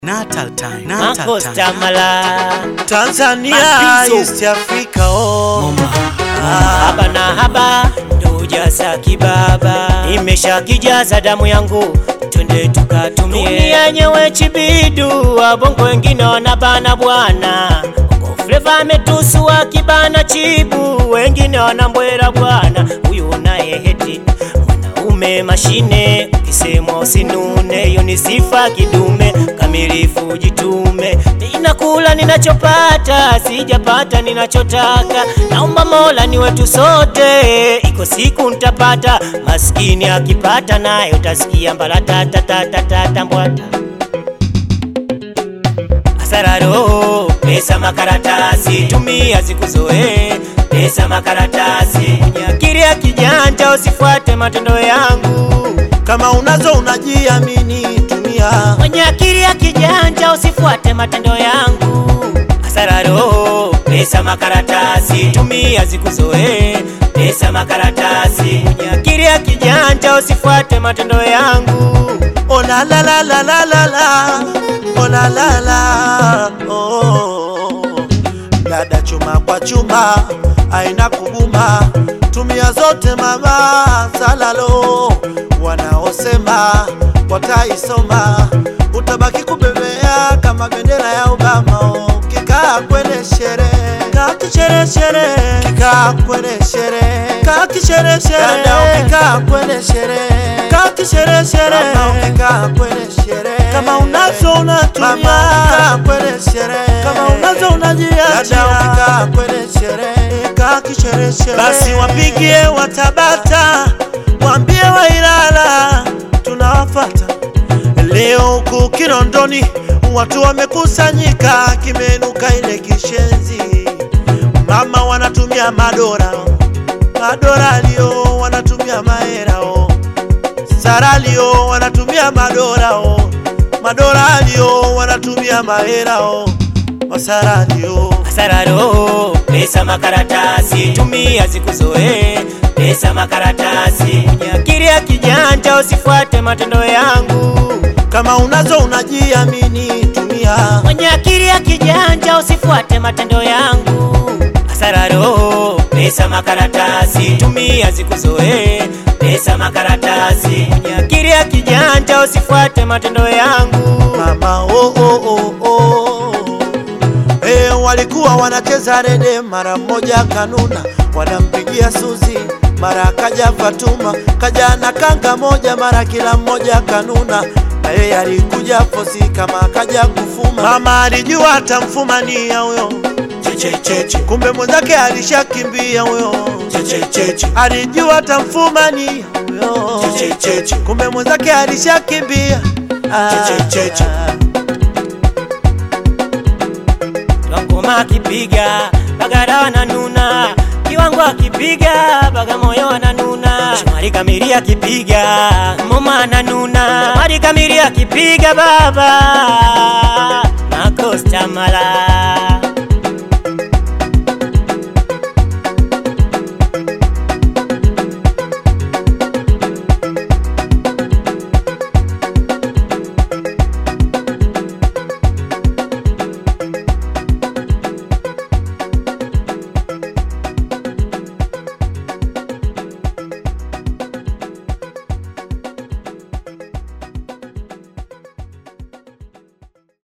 Natal time. Natal Marcos time. Tamala Tanzania, Mapizo. East Africa, oh. haba na haba ndo ujaza kibaba, imesha kijaza damu yangu, twende tukatumie. Dunia nyewe chibidu, wabongo wengine wanabana bwana Fleva ametusua kibana chibu, wengine wanambwera bwana, huyu naye heti mwanaume mashine, ukisemwa usinune, hiyo ni sifa kidume, kamilifu jitume. Ninakula ninachopata, sijapata ninachotaka, naomba Mola ni wetu sote, iko siku nitapata. Maskini akipata naye utasikia mbalatatatatatata mbwata Asararo, pesa makaratasi, tumia zikuzoe, pesa makaratasi. Mwenye akili ya kijanja usifuate matendo yangu, Kama unazo unajiamini, tumia mwenye akili ya kijanja usifuate matendo yangu. Asararo, pesa makaratasi, tumia zikuzoe, pesa makaratasi. Mwenye akili ya kijanja usifuate matendo yangu. Oh la la la la la la la Oh la la la oh. Dada chuma kwa chuma aina kuguma tumia zote mama salalo wanaosema wataisoma utabaki kubebea kama bendera ya Obama oh. Kikaa kwenye sherehe kaa kishereshere kikaa kwenye sherehe kaa kishereshere dada ukikaa kwenye sherehe kaa kishereshere mama ukikaa kwenye sherehe kama unazo unatumia mama ukikaa kwenye sherehe kama unazo unajiachia dada ukikaa kwenye sherehe kaa kishereshere basi wapigie watabata waambie wailala tunawafata Leo huku Kinondoni watu wamekusanyika, kimenuka ile kishenzi. Mama wanatumia madora, madora lio wanatumia maherao, sara lio wanatumia madorao, madora lio wanatumia maherao, masara lio Asararo, pesa makaratasi, tumia zikuzoe, pesa makaratasi. Mwenye akili ya kijanja usifuate matendo yangu, kama unazo unajiamini, tumia mwenye akili ya kijanja usifuate matendo yangu. Asararo, pesa makaratasi, tumia zikuzoe, pesa makaratasi. Mwenye akili ya kijanja usifuate matendo yangu. mama oh, oh, oh, oh. Eh, walikuwa wanacheza rede, mara mmoja kanuna, wanampigia Suzi, mara kaja Fatuma, kaja na kanga moja, mara kila mmoja kanuna, na yeye alikuja fosi kama kaja kufuma. Mama alijua atamfumania huyo chechecheche, kumbe mwenzake alishakimbia huyo chechecheche, alijua atamfumania huyo chechecheche, kumbe mwenzake alishakimbia chechecheche. Ngoma akipiga bagara wananuna, kiwango akipiga baga moyo wananuna, shomari kamili akipiga moma ananuna, shomari kamili akipiga baba